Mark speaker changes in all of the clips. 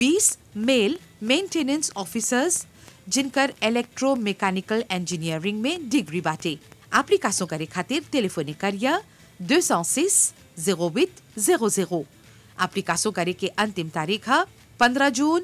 Speaker 1: बीस male maintenance officers जिनकर electro mechanical engineering में डिग्री बाटे एप्लीकासों करे खातिर टेलीफोनिक करिया 206 08 00 एप्लीकासों करे के अंतिम तारीख है 15 जून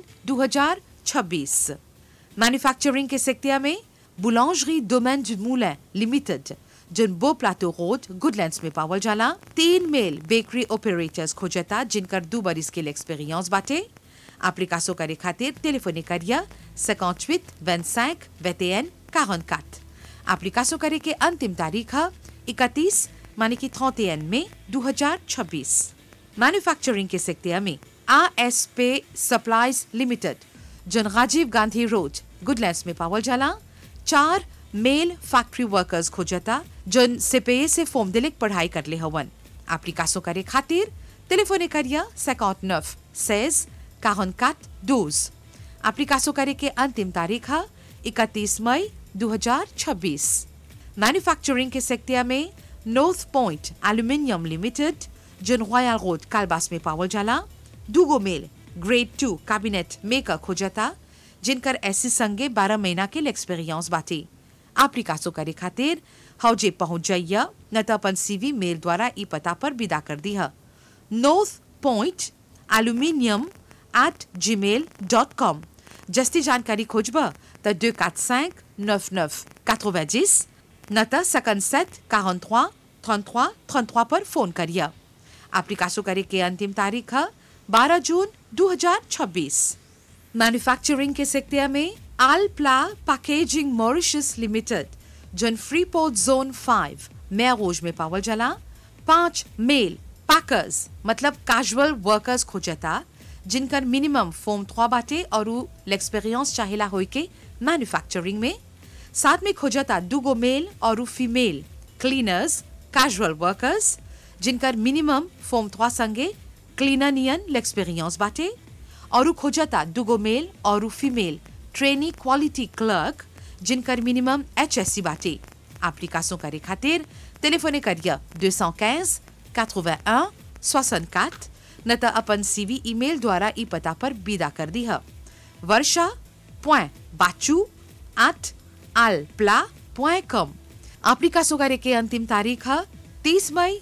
Speaker 1: 2026 मैन्युफैक्चरिंग के सेक्टर में Boulangerie Domaine du Moulin limited जिन बो प्लाटो रोड गुडलैंड्स में पावल जाला तीन मेल बेकरी ऑपरेटर्स खोजता जिनकर दो बरिस के एक्सपीरियंस बाटे एप्लीकासों करे खातिर टेलीफोनिक करिया 58 25 21 44 एप्लीकासों करे के अंतिम तारीख है 31 माने कि 31 मई 2026 मैन्युफैक्चरिंग के सेक्टर में R S pay supplies limited जन राजीव गांधी रोड गुडलैंड्स में पावल जाला चार मेल फैक्ट्री वर्कर्स खोजता जन सिपेये से फॉर्म दिलिक पढ़ाई कर ले हवन एप्लीकासों करे खातिर टेलीफोने करिया 59 16 44 12 एप्लीकासों करे के अंतिम तारीख है 31 मई 2026 मैन्युफैक्चरिंग के सेक्टर में नॉर्थ पॉइंट एल्यूमिनियम लिमिटेड जन रॉयल रोड कालबास में पावल जाला दूगो male grade two cabinet maker खोजता जिनकर ऐसी संगे 12 महीना के एक्सपीरियंस बाटे एप्लीकासों करे खातिर हौजे पहुंच जाइया न तो अपन सीवी मेल द्वारा ई पता पर विदा कर दी है नॉर्थ पॉइंट एल्यूमिनियम एट जी मेल डॉट कॉम जस्ती जानकारी खोजबा तो दो quatre cinq neuf neuf quatre-vingt-dix न तो सकन सेट quarante-trois trente-trois trente-trois पर फोन करिया एप्लीकासों करे के अंतिम तारीख है 12 जून 2026 मैन्युफैक्चरिंग के सेक्टर में आलप्ला पैकेजिंग मॉरिशस लिमिटेड जन फ्रीपोर्ट जोन फाइव मेरोज में पावल जला पांच मेल पैकर्स मतलब कैजुअल वर्कर्स खोजता जिनकर मिनिमम फॉर्म थ्वा बाटे और एक्सपीरियंस चाहेला होई के मैन्युफैक्चरिंग में साथ में खोजता दुगो मेल और फीमेल क्लीनर्स कैजुअल वर्कर्स जिनकर मिनिमम फॉर्म थ्वा संगे क्लीनर नियन एक्सपीरियंस बाटे और खोजता दुगो मेल और फीमेल ट्रेनी क्वालिटी क्लर्क जिनकर मिनिमम एच एस सी बाटे एप्लीकासों करे खातिर टेलीफोने करिया 215 81 64 न तो अपन सीवी ईमेल द्वारा ई पता पर विदा कर दी है वर्षा पॉइंट बाचू एट आल प्ला पॉइंट कॉम एप्लीकासों करे के अंतिम तारीख है 30 मई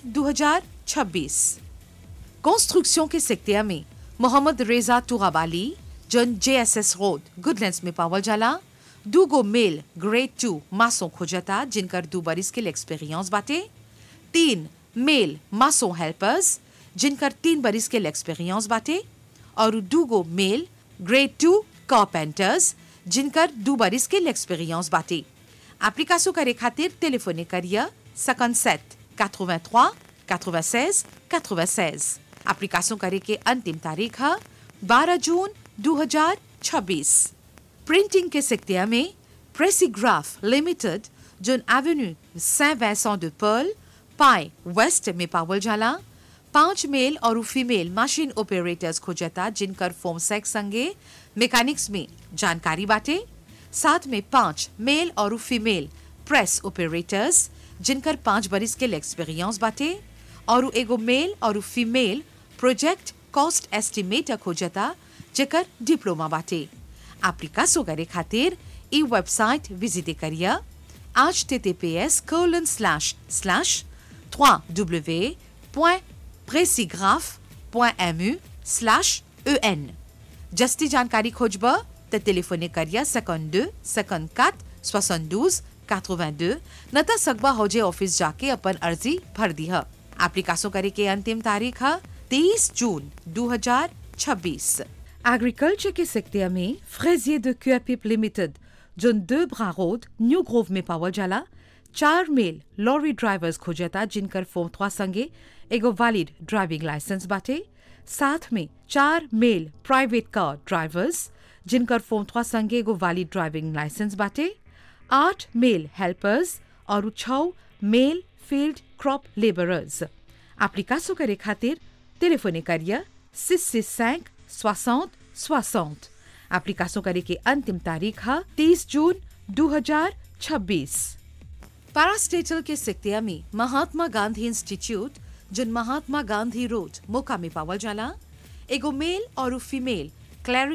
Speaker 1: 2026 कंस्ट्रक्शन के सेक्टर में मोहम्मद रेजा तुगाबाली जन जेएसएस रोड गुडलैंड्स में पावल जाला दूगो मेल ग्रेड टू मासों खोजता जिनकर दो बरिस के एक्सपीरियंस बाटे तीन मेल मासों हेल्पर्स जिनकर तीन बरिस के एक्सपीरियंस बाटे और दूगो मेल ग्रेड टू कारपेंटर्स जिनकर दो बरिस के एक्सपीरियंस बाटे एप्लीकासों करे खातिर टेलीफोने करिया 57 83 96 96 एप्लीकासों करे के अंतिम तारीख है 12 जून 2026 प्रिंटिंग के सेक्टर में प्रेसीग्राफ लिमिटेड जोन avenue Saint Vincent de Paul पाए वेस्ट में पावल जाला पांच मेल और फीमेल मशीन ऑपरेटर्स खोजता जिनकर फॉर्म सेक्स संगे मैकेनिक्स में जानकारी बाटे साथ में पांच मेल और फीमेल प्रेस ऑपरेटर्स जिनकर पांच बरिस के एक्सपीरियंस बाटे और एगो मेल और फीमेल प्रोजेक्ट कॉस्ट एस्टिमेटर खोजता जेकर डिप्लोमा बाटे एप्लीकासो करे खातिर ई वेबसाइट विजिट करिया H T T P S colon slash slash 3w.presigraph.mu slash en जस्ती जानकारी खोजबा त टेलीफोने करिया 52 54 72 82 न त सकबा होजे ऑफिस जाके अपन अर्जी भर दी है एप्लीकासों करे के अंतिम तारीख है 30 जून 2026 एग्रीकल्चर के सेक्टर में फ्रेजियर de Cuapipe लिमिटेड जोन दो ब्रा रोड न्यू ग्रोव में पावल जाला चार मेल लॉरी ड्राइवर्स खोजता जिनकर फॉर्म थ्वा संगे एगो वैलिड ड्राइविंग लाइसेंस बाटे साथ में चार मेल प्राइवेट कार ड्राइवर्स जिनकर फॉर्म थ्वा संगे एगो वैलिड ड्राइविंग लाइसेंस बाटे आठ मेल हेल्पर्स और छः मेल फील्ड क्रॉप लेबरर्स एप्लीकासों करे खातिर टेलीफोने करिया six six cinq soixante soixante एप्लीकासों करे के अंतिम तारीख है तीस जून 2026 पैरास्टेटल के सेक्टर में महात्मा गांधी इंस्टीट्यूट जिन महात्मा गांधी रोड मोका में पावल जाला एगो मेल और फीमेल क्लैरिक